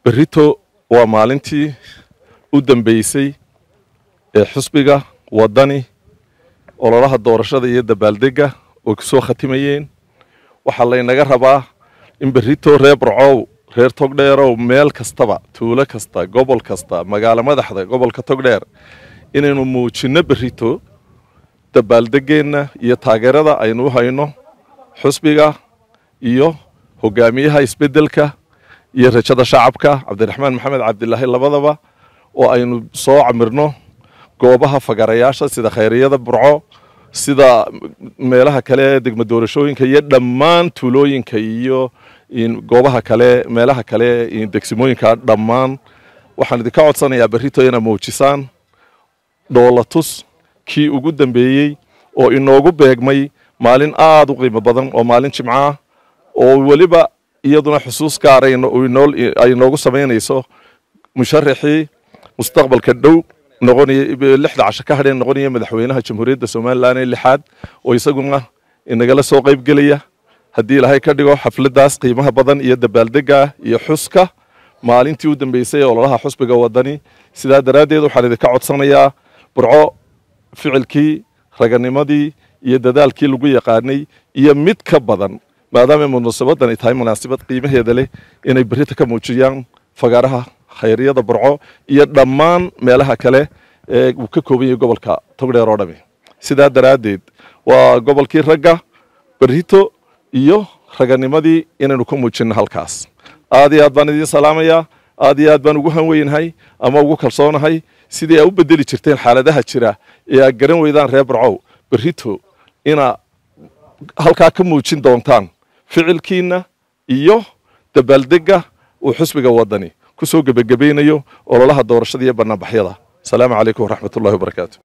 berrito waa maalintii u dambeysay ee xusbiga waddani ololaha doorashada iyo dabaaldegga oo ku soo khatimayeen waxaa laynaga rabaa in berrito reer barcow reer togdheerow meel kastaba tuulo kasta gobol kasta magaalo madaxda gobolka togdheer inaynu muujinno berrito dabaaldeggeenna iyo taageerada aynu u hayno xusbiga iyo hogaamiyaha isbeddelka iyo rajada shacabka cabdiraxmaan maxamed cabdilaahi labadaba oo aynu soo camirno goobaha fagarayaasha sida khayriyada burco sida meelaha kale degmo doorashooyinka iyo dhammaan tuulooyinka iyo goobaha kale meelaha kale degsimooyinka dhammaan waxaan idinka codsanayaa berrito inaad muujisaan dhoolatus kii ugu dambeeyey oo inoogu beegmay maalin aada u qiimo badan oo maalin jimco ah oo weliba iyaduna xusuus gaarayna ay noogu samaynayso musharaxii mustaqbalka dhow noqonaya lixda casho ka hadheen noqonaya madaxweynaha jamhuuriyadda somalilan ee lixaad oo isaguna inagala soo qayb gelaya haddii ilaahay ka dhigo xafladdaas qiimaha badan iyo dabaaldegga iyo xuska maalintii u dambeysay ee ololaha xusbiga waddani sidaa daraaddeed waxaan idinka codsanayaa burco ficilkii raganimadii iyo dadaalkii lagu yaqaanay iyo mid ka badan maadaama munaasabadan ay tahay munaasabad qiimaheeda leh inay berrita ka muujiyaan fagaaraha khayriyada burco iyo dhammaan meelaha kale ee uu ka kooban yahay gobolka togdheer oo dhami sidaa daraaddeed waa gobolkii ragga berrito iyo raganimadii inaynu ka muujinno halkaas aad iyo aad baan idiin salaamayaa aad iyo aad baan ugu hanweynahay ama ugu kalsoonahay sidii aa u bedeli jirteen xaaladaha jira ee aad garan weydaan reer barcow berrito inaa halkaa ka muujin doontaan ficilkiinna iyo dabaaldegga uu xusbiga waddani ku soo gebagabaynayo ololaha doorashada iyo bannaanbaxyada asalaamu calaykum waraxmatullahi wabarakaatu